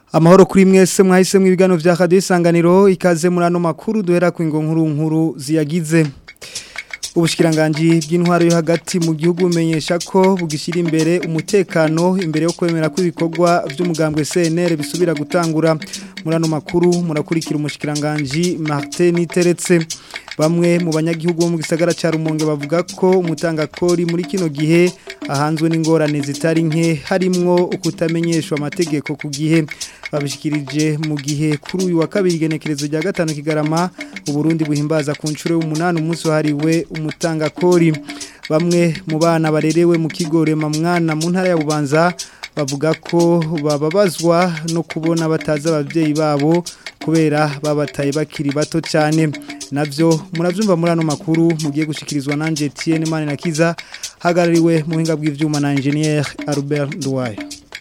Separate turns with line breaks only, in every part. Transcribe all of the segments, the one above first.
Amahoro kuri mwese mwahisemwe ibigano vya Radio Isanganiro ikaze muri ano makuru duhera ku nkuru nkuru ziyagize. Ubushikiranganji bw'intwaro yo hagati mu gihugu bumenyesha ko bugishira imbere umutekano imbere yo kwemera ko ibikorwa by'umugambwe CNR bisubira gutangura muri ano makuru murakurikira umushikiranganji Martin Teretse bamwe mu banyagihugu bo mu gisagara ca Rumonge bavuga ko umutangakori muri kino gihe ahanzwe n'ingorane zitari nke harimwo ukutamenyeshwa amategeko ku gihe babishikirije mu gihe kuri uyu wa kabiri genekerezo rya gatanu kigarama uburundi buhimbaza ku nshuro y'umunani umunsi wahariwe umutangakori bamwe mu bana barerewe mu kigo mwana mu ntara ya bubanza bavuga ko bababazwa no kubona batazi ababyeyi babo kubera babataye bakiri bato cyane navyo muravyumva muri ano makuru mugiye gushikirizwa nanje Etienne Manirakiza hagarariwe mu hinga bw'ivyuma na engineer Albert Ndwaye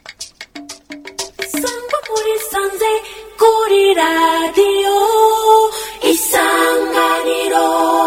sanze kuri radio isanganiro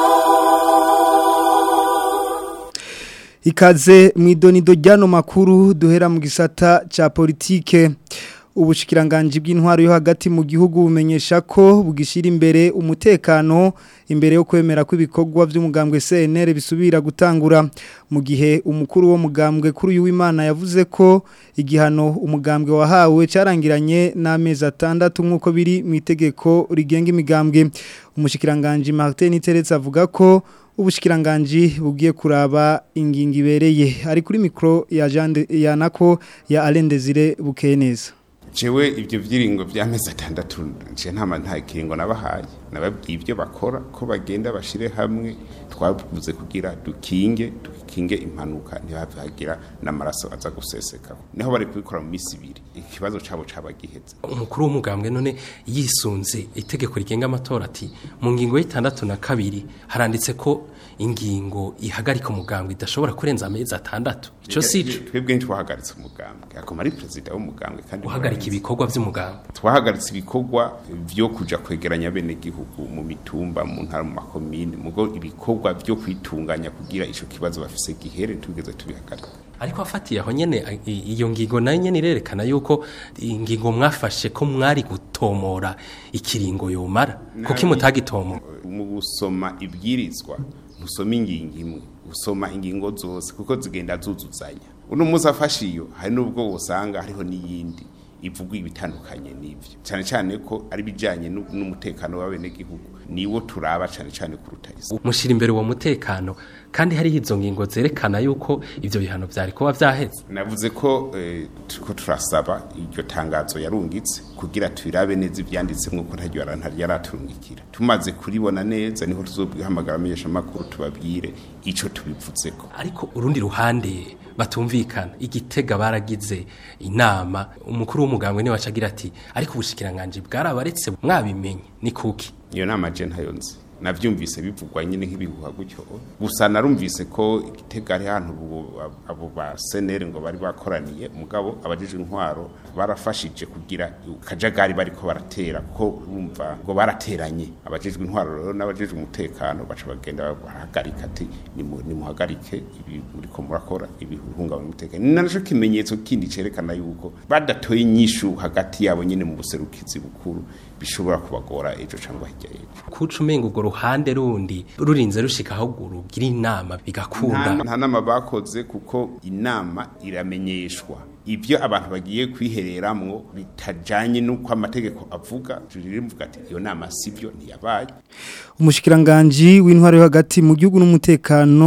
ikaze mwidonido ryano makuru duhera mu gisata ca politike ubushikiranganji bw'intwaro yo hagati mu gihugu bumenyesha ko bugishira imbere umutekano imbere yo kwemera ko ibikorwa by'umugambwe CNR bisubira gutangura mu gihe umukuru wo mugambwe kuri uyu w'Imana yavuze ko igihano umugambwe wahawe carangiranye n'amezi atandatu nk'uko biri mu itegeko rigenga imigambwe umushikiranganje Martin Teretse avuga ko ubushikiranganji bugiye kuraba ingingo ibereye ari kuri mikro ya Jean ya nako ya Alain Desire Bukeneza
jewe ibyo byiringo by'amezi atandatu nje nta nta kiringo nabahaye nababwiye ibyo bakora ko bagenda bashire hamwe twavuze kugira dukinge dukinge impanuka ntibahagira n'amaraso aza guseseka niho bari kubikora mu minsi ibiri ikibazo cabo cabagiheze
umukuru w'umugambwe none yisunze itegeko rigenga amatora ati mu ngingo y'itandatu na kabiri haranditse ko ingingo ihagarika umugambwe idashobora kurenza amezi atandatu ico sico
twebwe ntitwahagaritse umugambwe akoma ari perezida w'umugambwe kandi
guhagarika ibikorwa by'umugambwe
twahagaritse ibikorwa vyo kuja kwegeranya bene gihugu mu mitumba mu ntara mu makomine mugo ibikorwa vyo kwitunganya kugira ico kibazo bafise gihere tugeze tubihagarika
ariko afatiye aho nyene iyo ngingo nayo nyene irerekana yuko ingingo mwafashe ko mwari gutomora ikiringo yomara kuko imutagitomora
mu gusoma ibwirizwa musoma ingingo imwe usoma ingingo zose kuko zigenda zuzuzanya uno munsi afashe iyo hari n'ubwo usanga hariho n'iyindi ivugwa ibitandukanye n'ivyo cyane cyane ko ari bijanye n'umutekano w'abenegihugu niwo turaba cyane cyane kuruta isi
mushira imbere uwo mutekano kandi hariho izo ngingo zerekana yuko ivyo bihano vyari kuba vyaheze
navuze ko eh, ko turasaba iryo tangazo yarungitse kugira tubirabe neza ivyanditsemwo ko ntaryo yaraturungikira tumaze kuribona neza niho tuzobihamagara amenyesha makuru tubabwire ico tubivutseko
ariko urundi ruhande batumvikana igitega baragize inama umukuru w'umugambwe niwe acagira ati ariko ubushikiranganje bwarabaretse mwabimenye ni kuki
iyo nama je ntayo nzi navyumvise bivugwa nyine nk'ibihuha gutyo gusa narumvise ko igitega ari hantu abo ba senere ngo bari bakoraniye mugabo abajije intwaro barafashije kugira kajagari bariko baratera kuko urumva ngo barateranye abajejwe intwaro rero n'abajejwe umutekano baca bagenda barahagarika ati nimuhagarike ibi muriko murakora ibihungabanya umutekano ni naco kimenyetso kindi cerekana yuko badatoye inyishu hagati yabo nyine mu buserukizi bukuru bishobora kubagora ejo cyangwa hirya y'ejo
kuca umenga urwo ruhande rundi rurinze rushika aho rugira inama bigakunda
nta nama bakoze kuko inama iramenyeshwa ibyo abantu bagiye kwihereramwo bitajanye n'uko amategeko avuga turirimvuga ati iyo nama sibyo ntiyabaye
umushikiranganje w'intwaro yo hagati mu gihugu n'umutekano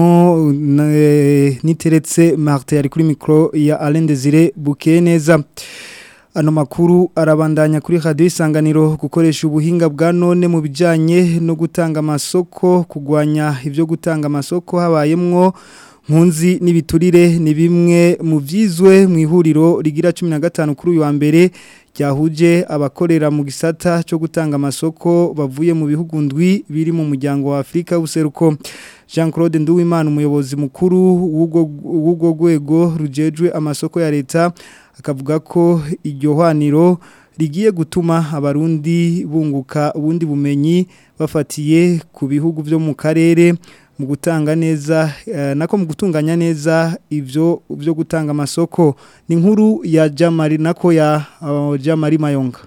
niteretse Martin ari kuri micro ya Alain Desire Bukeneza Ano makuru arabandanya kuri radio isanganiro gukoresha ubuhinga bwa none mu bijanye no gutanga amasoko kugwanya ivyo gutanga amasoko habayemwo nkunzi n'ibiturire ni bimwe mu vyizwe mu ihuriro rigira 15 kuri uyu wa mbere ryahuje abakorera mu gisata cyo gutanga amasoko bavuye mu bihugu ndwi biri mu muryango wa Afrika useruko Jean Claude Nduwimana umuyobozi mukuru w'ubwo rwego rujejwe amasoko ya leta akavuga ko iryo hwaniro rigiye gutuma abarundi bunguka ubundi bumenyi bafatiye ku bihugu byo mu karere mu gutanga neza eh, nako mu gutunganya neza ivyo byo gutanga amasoko ni nkuru ya Jamari nako ya uh, Jamari Mayonga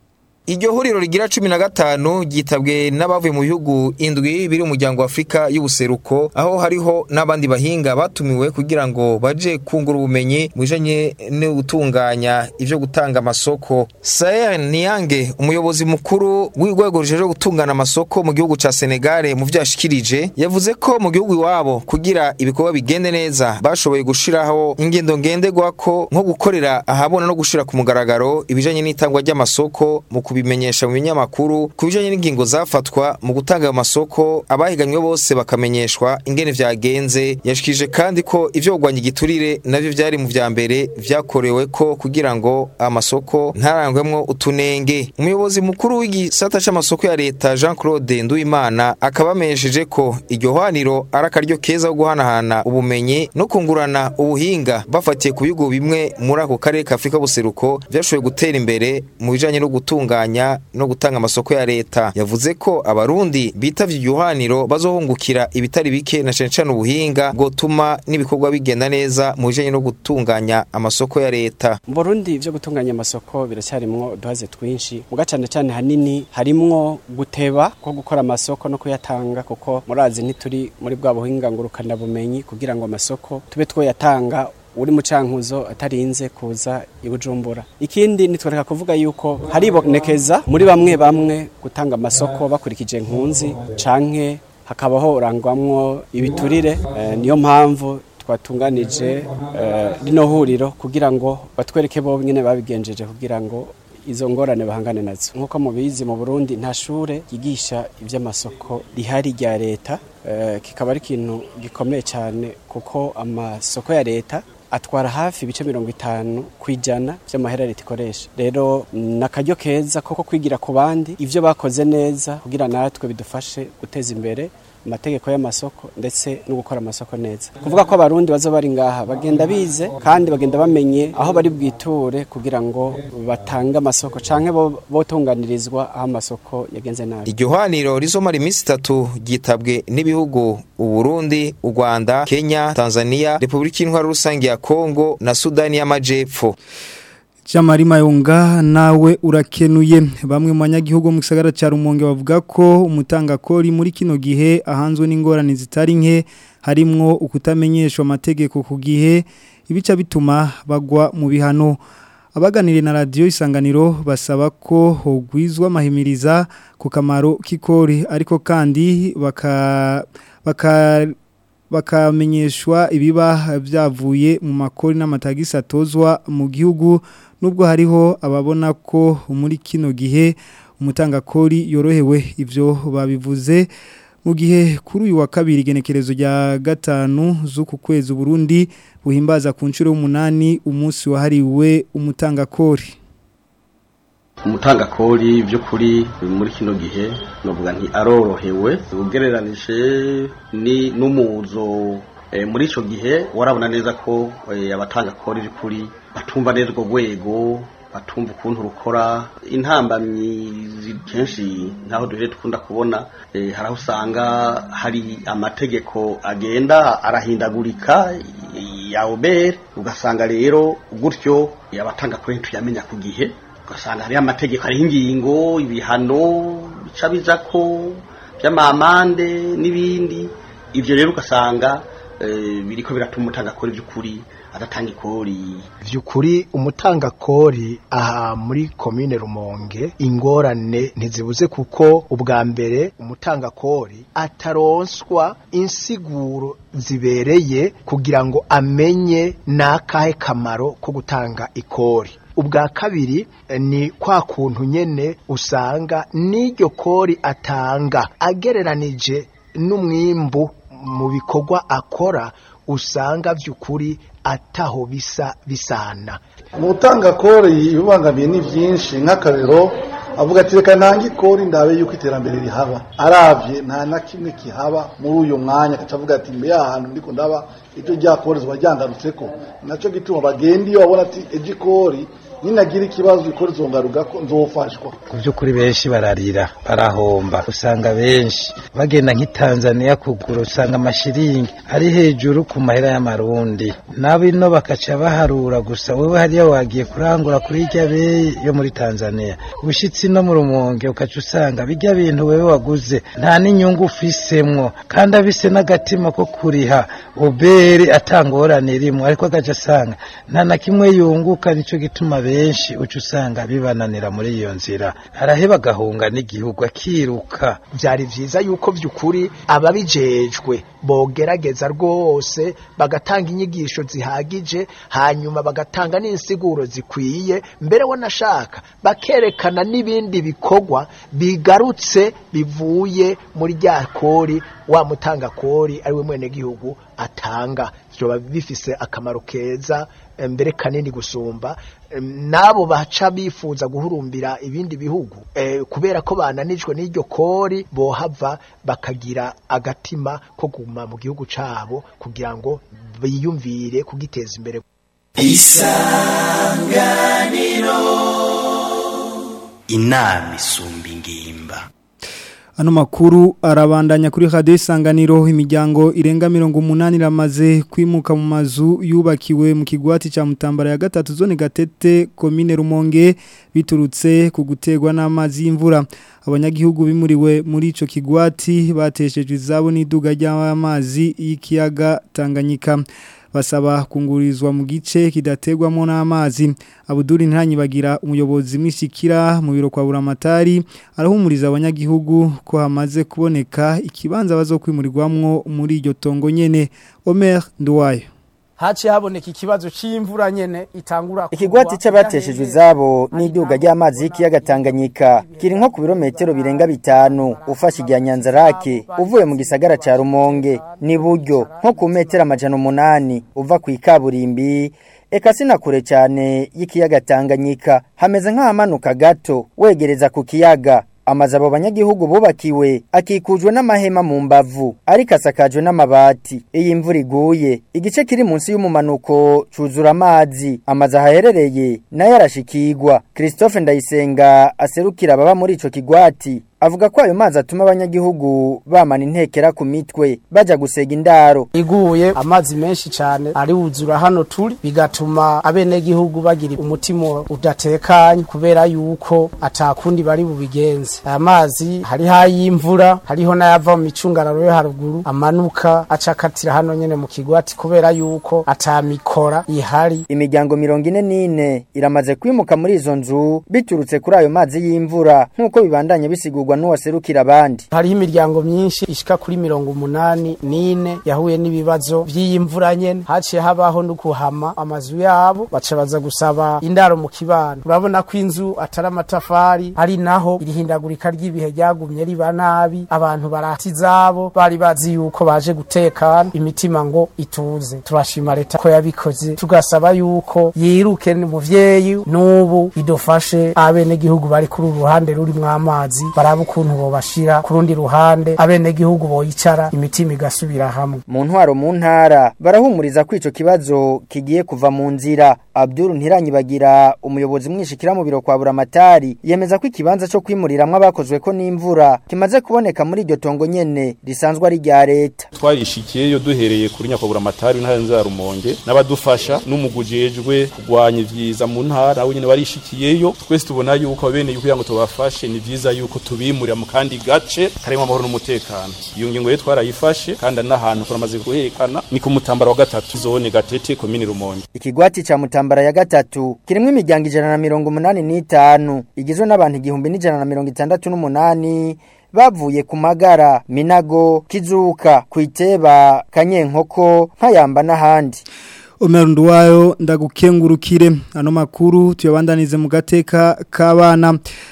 Iryo huriro rigira cumi na gatanu ryitabwe n'abavuye mu bihugu indwi biri umuryango wa Afurika y'ubuseruko aho hariho n'abandi bahinga batumiwe kugira ngo baje kungura ubumenyi mu bijanye no gutunganya ivyo gutanga amasoko. Saer Niyange umuyobozi mukuru w'urwego rujejwe gutungana amasoko mu gihugu ca Senegal mu vyashikirije yavuze ko mu gihugu iwabo kugira ibikorwa bigende neza bashoboye gushiraho ingendo ngenderwako nko gukorera ahabona no gushira ku mugaragaro ibijanye n'itangwa ry'amasoko mu kubimenyesha mu binyamakuru ku bijanye n'ingingo zafatwa mu gutanga ayo masoko abahiganywe bose bakamenyeshwa ingene vyagenze yashikije kandi ko ivyo kugwanya igiturire navyo vyari mu vya mbere vyakorewe ko kugira ngo amasoko ntarangwemwo utunenge umuyobozi mukuru w'igisata c'amasoko ya leta Jean Claude Nduwimana akaba amenyesheje ko iryo hwaniro ari akaryo keza ko guhanahana ubumenyi no kungurana ubuhinga bafatiye ku bihugu bimwe muri ako karere ka Afurika buseruko vyashoboye gutera imbere mu bijanye no gutunganya no gutanga amasoko ya leta yavuze ko abarundi bitavye iryo hwaniro bazohungukira ibitari bike na cane cane ubuhinga bwotuma n'ibikorwa bigenda neza mu bijanye no gutunganya amasoko ya leta
mu Burundi ivyo gutunganya amasoko biracyarimwo uduhaze twinshi muga cane cane hanini harimwo guteba ko gukora amasoko no kuyatanga kuko murazi ntituri muri bwa buhinga ngurukana bumenyi kugira ngo amasoko tube twoyatanga uri mu cankuzo atarinze kuza ibujumbura ikindi nitwereka kuvuga yuko haribonekeza muri bamwe bamwe gutanga amasoko bakurikije nkunzi canke hakabaho urangwamwo ibiturire eh, niyo mpamvu twatunganije eh, rino huriro kugira ngo batwereke bo nyene babigenjeje kugira ngo izo ngorane bahangane nazo nk'uko mubizi mu Burundi nta shure yigisha ivy'amasoko rihari rya leta eh, kikaba ari ikintu gikomeye cyane kuko amasoko ya leta atwara hafi ibice mirongo itanu ku ijana by'amahera leta ikoresha rero ni akaryo keza koko kwigira ku bandi ibyo bakoze neza kugira natwe bidufashe guteza imbere amategeko y'amasoko ndetse no gukora amasoko neza kuvuga ko abarundi bazo bari ngaha bagenda bize kandi bagenda bamenye aho bari bwiture kugira ngo batange amasoko canke bo botunganirizwa aho amasoko yagenze nabi
iryo hwaniro rizomara iminsi itatu ryitabwe n'ibihugu uburundi u rwanda kenya tanzania repubulika y'intwaro rusange ya kongo na sudani y'amajepfo
Jamari Mayonga nawe urakenuye bamwe mu banyagihugu mu gisagara cya Rumonge bavuga ko umutangakori muri kino gihe ahanzwe n'ingorane zitari nke harimwo ukutamenyeshwa amategeko ku gihe ibica bituma bagwa mu bihano abaganiriye na radiyo isanganiro basaba ko hogwizwa amahimiriza ku kamaro k'ikori ariko kandi baka baka bakamenyeshwa ibiba byavuye mu makori n'amatagisi atozwa mu gihugu nubwo hariho ababona ko muri kino gihe umutangakori yorohewe ibyo babivuze mu gihe kuri uyu wa kabiri igenekerezo rya gatanu z'uku kwezi Burundi buhimbaza ku nshuro y'umunani umunsi wahariwe umutangakori
umutangakori by'ukuri muri kino gihe novuga nti arorohewe ugereranije ni n'umuzo muri icyo gihe warabona neza ko abatangakori by'ukuri batumva neza urwo rwego batumva ukuntu rukora intambamyi kenshi nk'aho duhere dukunda kubona hari aho usanga hari amategeko agenda arahindagurika ya oberi ugasanga rero gutyo abatangakori tuyamenya ku gihe ugasanga hariho amategeko hariho ingingo ibihano bica biza ko by'amamande n'ibindi ibyo rero ugasanga biriko biratuma umutangakori by'ukuri adatanga ikori
by'ukuri umutangakori aha muri komine rumonge ingorane ntizibuze kuko ubwa mbere umutangakori ataronswa insiguro zibereye kugira ngo amenye n'akahe kamaro ko gutanga ikori ubwa kabiri ni kwa kuntu nyene usanga n'iryo kori atanga agereranije n'umwimbu mu bikorwa akora usanga by'ukuri ataho bisa bisana
umutanga kori ibibangamiye ni byinshi nk'akarero avuga ati reka ntange ikori ndabe yuko iterambere rihaba arabye nta na kimwe kihaba muri uyu mwanya agaca avuga ati mbe ahantu ndiko ndaba ibyo ryakorezwa ryangarutse ko nacyo gituma bagenda iyo babona ati ejo ikori ninagira ikibazo ikora izongaruka ko nzofashwa
ku by'ukuri benshi bararira barahomba usanga benshi bagenda nk'i Tanzania kugura usanga amashiringi ari hejuru ku mahera y'amarundi nabo ino bakaca baharura gusa wewe hariya wagiye kurangura kuri irya beyi yo muri Tanzania ushitsi no mu rumonge ukaca usanga bijya bintu wewe waguze nta n'inyungu ufisemwo kandi abise n'agatima ko kuriha ubere atangorane rimwe ariko agaca asanga nta na kimwe yunguka nico gituma benshi uca usanga bibananira muri iyo nzira araheba agahunga n'igihugu akiruka
byari byiza yuko by'ukuri ababijejwe bogerageza rwose bagatanga inyigisho zihagije hanyuma bagatanga n'insiguro zikwiye mbere wanashaka bakerekana n'ibindi bikorwa bigarutse bivuye muri rya kori wa mutanga kori ariwe mwenegihugu atanga byoba bifise akamaro keza mbere kanini gusumba nabo baca bifuza guhurumbira ibindi bihugu kubera ko bananijwe n'iryo kori bohava bakagira agatima ko kuguma mu gihugu cyabo kugira ngo biyumvire kugiteza imbere
isanganiro inama isumba ingimba
Ano makuru arabandanya kuri radio isanganiro imiryango irenga mirongo umunani ramaze kwimuka mu mazu yubakiwe mu kigwati ca mutambara ya gatatu zone gatete komine rumonge biturutse ku gutegwa n'amazi y'imvura abanyagihugu bimuriwe muri ico kigwati bateshejwe izabo n'iduga ry'amazi y'ikiyaga Tanganyika basaba kungurizwa mu gice kidategwamo n'amazi abuduri ntanyi bagira umuyobozi mwishikira mu biro kwa buramatari arahumuriza abanyagihugu ko hamaze kuboneka ikibanza bazokwimurirwamwo muri iryo tongo nyene Omer Nduwayo
haciye haboneka ikibazo c'imvura nyene itangura
ikigwati c'abateshejwe izabo n'iduga ry'amazi y'ikiyaga Tanganyika kiri nko ku birometero birenga bitanu ufashe irya Nyanzarake uvuye mu gisagara ca Rumonge ni buryo nko ku metero amajana umunani uva ku ikaburimbi eka sinakure cyane y'ikiyaga Tanganyika hameze nk'ahamanuka gato wegereza ku kiyaga amazu abo banyagihugu bubakiwe akikujwe n'amahema mu mbavu ariko asakajwe n'amabati iyi mvura iguye igice kiri munsi y'umumanuko cuzura amazi amazu ahaherereye nayo arashikirwa christophe ndayisenga aserukira ababa muri ico kigwati avuga ko ayo mazi atuma abanyagihugu bamana intekera ku mitwe baja gusega indaro
iguye amazi menshi cyane ari wuzura hano turi bigatuma abenegihugu bagira umutima udatekanye kubera yuko atakundi bari bubigenze aya mazi hariho ay'imvura hariho n'ayava mu micungararo yo haruguru amanuka acakatira hano nyene mu kigwati kubera yuko atamikora ihari
imiryango mirongo ine n'ine iramaze kwimuka muri izo nzu biturutse kuri ayo mazi y'imvura nk'uko bibandanye bisigurwa n'uwaserukira abandi
hariho imiryango myinshi ishika kuri mirongo umunani n'ine yahuye n'ibibazo by'iyi mvura nyene haciye habaho no kuhama amazu yabo baca baza gusaba indaro mu kibano urabona ko inzu atari amatafari ari naho irihindagurika ry'ibihe ryagumye riba nabi abantu barata izabo bari bazi yuko baje gutekana imitima ngo ituze turashima leta ko yabikoze tugasaba yuko yiruke umuvyeyi n'ubu idufashe abenegihugu bari kuri uru ruhande rurimwo amazi baraba ukuntu bobashira ku rundi ruhande abenegihugu boyicara imitima igasubira hamwe
mu ntwaro mu ntara barahumuriza ko ico kibazo kigiye kuva mu nzira Abdul Ntiranyibagira umuyobozi mwishikira mu biro kwa Buramatari yemeza ko ikibanza cyo kwimuriramwe abakozwe ko n'imvura kimaze kuboneka muri iryo tongo nyene risanzwe ari rya leta
twarishikiyeyo duhereye kuri nyakoburamatari ntara nza rumonge n'abadufasha n'umugujejwe kugwanya ivyiza mu ntara we nyene warishikiyeyo twese tubona yuko bene yuko ngo tubafashe ni vyiza yuko tubimurira mu kandi gace karimo amahoro n'umutekano iyo ngingo rero twarayifashe kandi n'ahantu turamaze guherekana ni ku mutambara wa gatatu zone gatete komini rumonge
ikigwati ca mutambara ya gatatu kirimwo imiryango ijana na mirongo umunani n'itanu igizwe n'abantu igihumbi n'ijana na mirongo itandatu n'umunani bavuye ku magara minago kizuka kwiteba kanyenkoko nkayamba n'ahandi
Omer Nduwayo ndagukengurukire ano makuru tuyabandanize mu gateka k'abana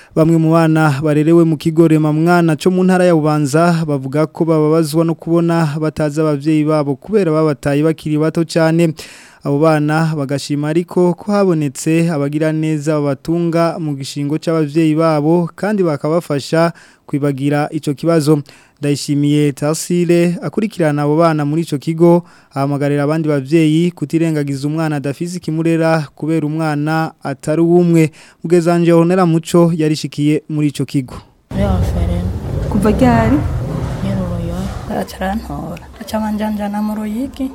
Bamwe mu bana barerewe mu kigo rema mwana cyo mu ntara ya Bubanza bavuga ko bababazwa no kubona bataza abavyeyi babo kubera babataye bakiri bato cyane abo bana bagashima ariko ko habonetse abagira neza babatunga mu gishingo c'abavyeyi babo kandi bakabafasha kwibagira ico kibazo ndayishimiye Tarsile akurikirana abo bana muri ico kigo ahamagarira abandi bavyeyi kutirengagiza umwana adafise ikimurera kubera umwana atari umwe mugezanje honera muco yarishikiye muri ico kigo
kuva ryari
nyeruruyo aracarantora acabanjanjana mu ruyigi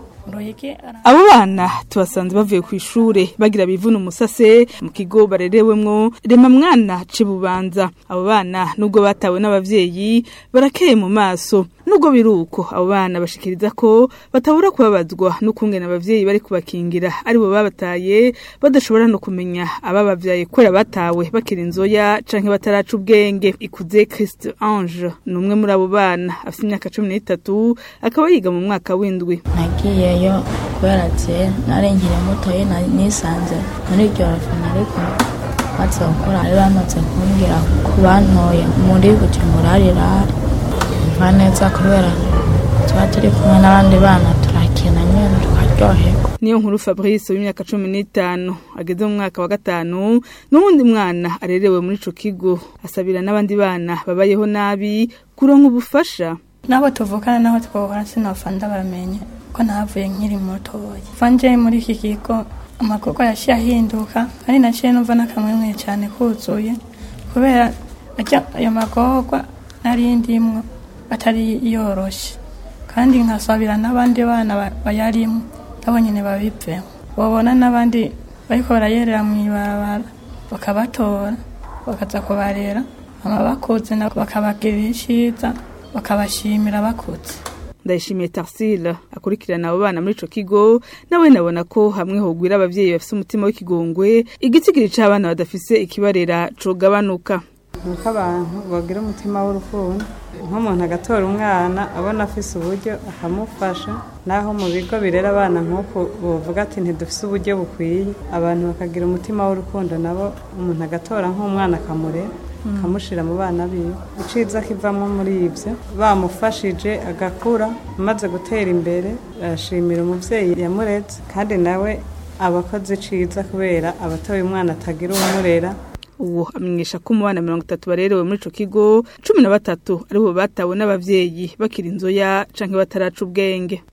abo bana tubasanze bavuye ku ishure bagira bivuna umusase mu kigo barerewemwo rema mwana cibubanza abo bana nubwo batawe n'abavyeyi barakeye mu maso nubwo biruko abo bana bashikiriza ko batabura kubabazwa n'ukungena abavyeyi bari kubakingira aribo babataye badashobora no kumenya ababavyaye kwera batawe bakira inzoya canke bataraca ubwenge ikuze Christ Ange ni umwe muri abo bana afite imyaka 13 akaba yiga mu mwaka w'indwi
nagiyeyo kubera je nari nkiri mutoye nisanze muri iryo rafina ariko maze gukora bari bamaze kumbwira ku bantoye muri bujumbura mva neza kubera tuba turi kumwe n'abandi bana turakina nyine tukaryoherwa
niyo nkuru Fabrice w'imyaka 15 ageze mu mwaka wa gatanu n'uwundi mwana arerewe muri ico kigo asabira n'abandi bana babayeho nabi kuronka ubufasha
nabo tuvukana naho twahora sinofa ndabamenye ko navuye nkiri mutoya vanje muri iki kigo amakoko yashiye ahinduka ari naciye numva n'akamwemwe cyane kuzuye kubera ayo magorwa nari ndimwo atari yoroshe kandi nkasabira n'abandi bana bayarimwo nabo nyine babivemo babona n'abandi bariko barayerera mu ibarabara bakabatora bakaza kubarera hama bakuze nabo bakabagirira iciza bakabashimira bakuze
ndayishimiye Tarsile akurikirana abo bana muri ico kigo nawe nabona ko hamwe hogwira abavyeyi bafise umutima w'ikigongwe igitsigiri c'abana badafise ikibarera cogabanuka
nuko abantu bagira umutima w'urukundo nk'umuntu agatora umwana abona afise uburyo akamufasha naho mu bigo birera abana nk'uku bavuga ati ntidufise uburyo bukwiye abantu bakagira umutima w'urukundo nabo umuntu agatora nk'umwana akamurera akamushyira mu bana biwe iciza kivamo muri ibyo bamufashije agakura amaze gutera imbere arashimira umubyeyi yamuretse kandi nawe aba akoze iciza kubera abatoye umwana atagira umurera
uwo amenyesha ko mu bana mirongo itatu barerewe muri ico kigo cumi na batatu aribo batawe n'abavyeyi bakira inzoya canke bataraca ubwenge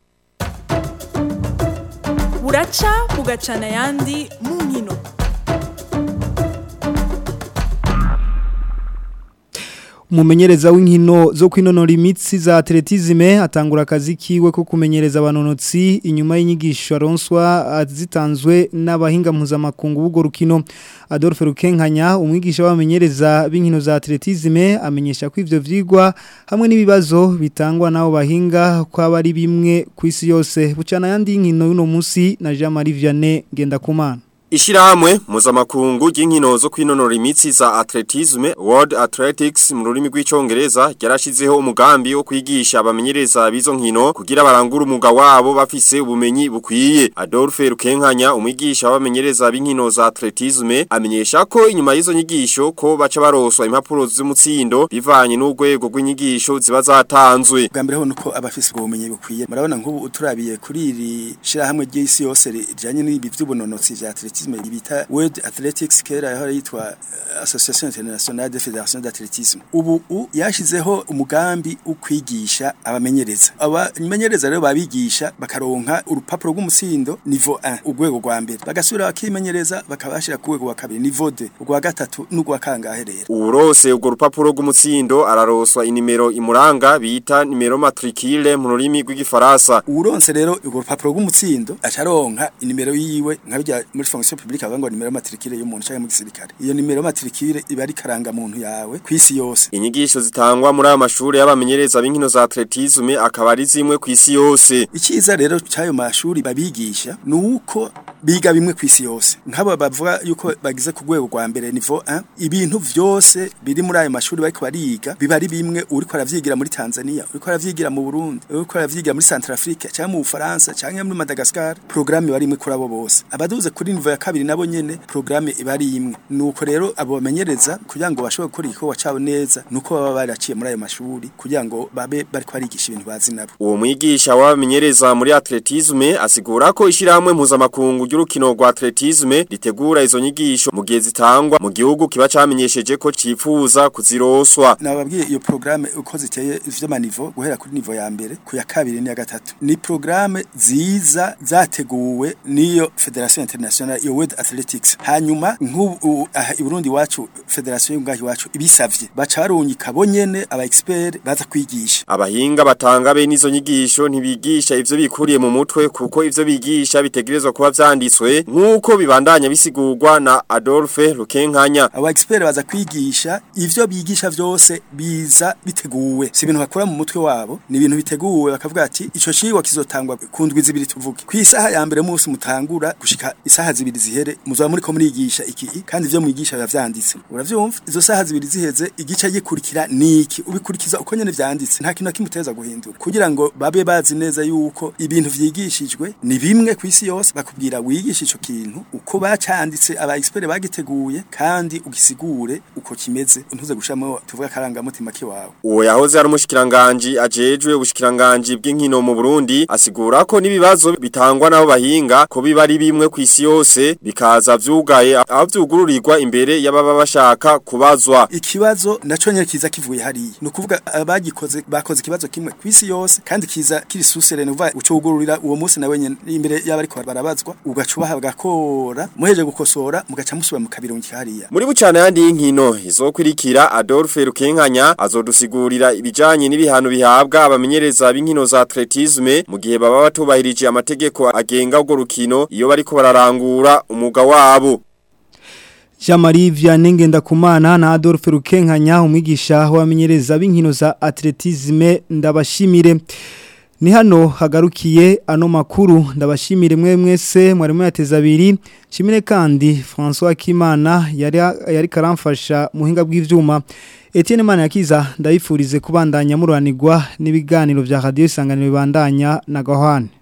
buraca bugacana ayandi mu nkino
umumenyereza w'inkino zo kwinonora imitsi za atletisme atangura akazi kiwe ko kumenyereza abanonotsi inyuma y'inyigisho aronswa zitanzwe n'abahinga mpuzamakungu b'ubwo rukino Adolphe Rukenkanya umwigisha w'abamenyereza b'inkino za atletisme amenyesha ko ivyo vyigwa hamwe n'ibibazo bitangwa nabo bahinga ko ari bimwe ku isi yose bucana yandi y'inkino y'uno munsi na Jean Marie Vianney Ngendakumana
Ishirahamwe mpuzamakungu ry'inkino zo kwinonora imitsi za atletisme World Athletics mu rurimi rw'icongereza yarashizeho umugambi wo kwigisha abamenyereza bizo nkino kugira barangure umuga wabo bafise ubumenyi bukwiye Adolphe Rukenkanya umwigisha w'abamenyereza b'inkino za atletisme amenyesha ko inyuma y'izo nyigisho ko baca baroswa impapuro z'umutsindo bivanye n'urwego rw'inyigisho ziba zatanzwe
bwa mbere ho nuko abafise ubumenyi bukwiye murabona nk'ubu uturabiye kuri iri shirahamwe ry'isi yose rijanye n'ibi vy'ubunonotsi vya atletisme athlétisme bita World Athletics kera yahora yitwa Association Internationale de Fédération d'Athlétisme ubu yashizeho umugambi ukwigisha abamenyereza abamenyereza rero babigisha bakaronka urupapuro rw'umusindo niveau 1 urwego rwa mbere bagasubira bakimenyereza bakabashira ku rwego rwa kabiri niveau 2 urwa gatatu n'urwa kangahe rero
urose urwo rupapuro rw'umutsindo araroswa inimero imuranga bita nimero matricule mu rurimi rw'igifaransa
uronse rero urwo rupapuro rw'umutsindo acaronka inimero yiwe nkabijya muri fonction publique avuga ngo nimero matricule y'umuntu cyangwa mu gisirikare iyo nimero matricule iba ari karanga muntu yawe kwisi yose
inyigisho zitangwa muri aya mashuri y'abamenyereza b'inkino za atletisme akaba ari zimwe kwisi yose
icyiza rero cyayo mashuri babigisha nuko biga bimwe ku isi yose nk'abo bavuga yuko bagize ku rwego rwa mbere nivo 1 ibintu vyose biri muri ayo mashuri bariko bariga biba ari bimwe uriko aravyigira muri Tanzania uriko aravyigira mu Burundi uriko aravyigira muri Centrafrique cyangwa mu Bufaransa cyangwa muri Madagascar programme bari imwe kuri abo bose abaduze kuri nivo ya kabiri nabo nyene programme iba ari imwe nuko rero abo bamenyereza kugira ngo bashobore gukora igikorwa cabo neza nuko baba baraciye muri ayo mashuri kugira ngo babe bariko barigisha ibintu bazi nabo
Uwo mwigisha w'abamenyereza muri atletisme asigura ko ishirahamwe mpuzamakungu ry'urukino rwa atletisme ritegura izo nyigisho mu gihe zitangwa mu gihugu kiba camenyesheje ko cifuza kuziroswa.
nababwiye iyo programme uko ziteye vy'amanivo guhera kuri nivo ya mbere ku ya kabiri n'iya gatatu ni programme ziza zateguwe n'iyo Federation Internationale iyo World Athletics hanyuma nk'ubu aha i Burundi wacu Federation y'ungahi wacu ibisavye baca barunyika bonyene aba expert baza kwigisha
Abahinga batanga be nizo nyigisho ntibigisha ivyo bikuriye mu mutwe kuko ivyo bigisha bitegerezwa kuba vyanditswe nk'uko bibandanya bisigurwa na Adolphe Rukenkanya.
aba expert baza kwigisha ivyo bigisha vyose biza biteguwe si ibintu bakora mu mutwe wabo ni ibintu biteguwe bakavuga ati ico cigwa kizotangwa ku ndwi zibiri tuvuge ku isaha ya mbere munsi mutangura gushika isaha zibiri zihere muzoba muriko murigisha iki kandi ivyo mwigisha biba vyanditse uravyumva izo saha zibiri ziheze igice gikurikira niki ubikurikiza uko nyene vyanditse nta kintu na kimwe uteza guhindura kugira ngo babe bazi neza yuko ibintu vyigishijwe ni bimwe ku isi yose bakubwira wigisha ico kintu uko bacanditse aba expert bagiteguye kandi ugisigure uko kimeze ntuze gushamo tuvuga karangamutima kiwawe
Uwo yahoze ari umushikiranganje ajejwe ubushikiranganje bw'inkino mu Burundi asigura ko nibibazo bitangwa nabo bahinga ko biba ari bimwe ku isi yose bikaza vyugaye aho vyugururirwa imbere y'ababa bashaka kubazwa.
ikibazo naco nyene kiza kivuye hariya ni ukuvuga abagikoze bakoze ikibazo kimwe ku isi yose kandi kiza kiri susere ni ukuvuga ucugururira uwo munsi nawe nyene imbere y'abariko barabazwa ugacubaha bagakora muheje gukosora mugaca musubira mu kabirungi hariya
Muri bucana yandi y'inkino izokurikira Adolphe Rukenkanya azodusigurira ibijanye n'ibihano bihabwa abamenyereza b'inkino za atletisme mu gihe baba batubahirije amategeko agenga urwo rukino iyo bariko bararangura umuga wabo.
Jean-Marie Vianney Ngendakumana na Adolphe Rukenkanya umwigisha w'abamenyereza b'inkino za atletisme ndabashimire ni hano hagarukiye ano makuru ndabashimire mwe mwese mwari muyateza abiri shimire kandi François Kimana yari yari karamfasha muhinga bw'ivyuma Etienne Manakiza ndabifurize kubandanya mururanirwa n'ibiganiro vya Radio Isanganiro bibandanya na Gahwane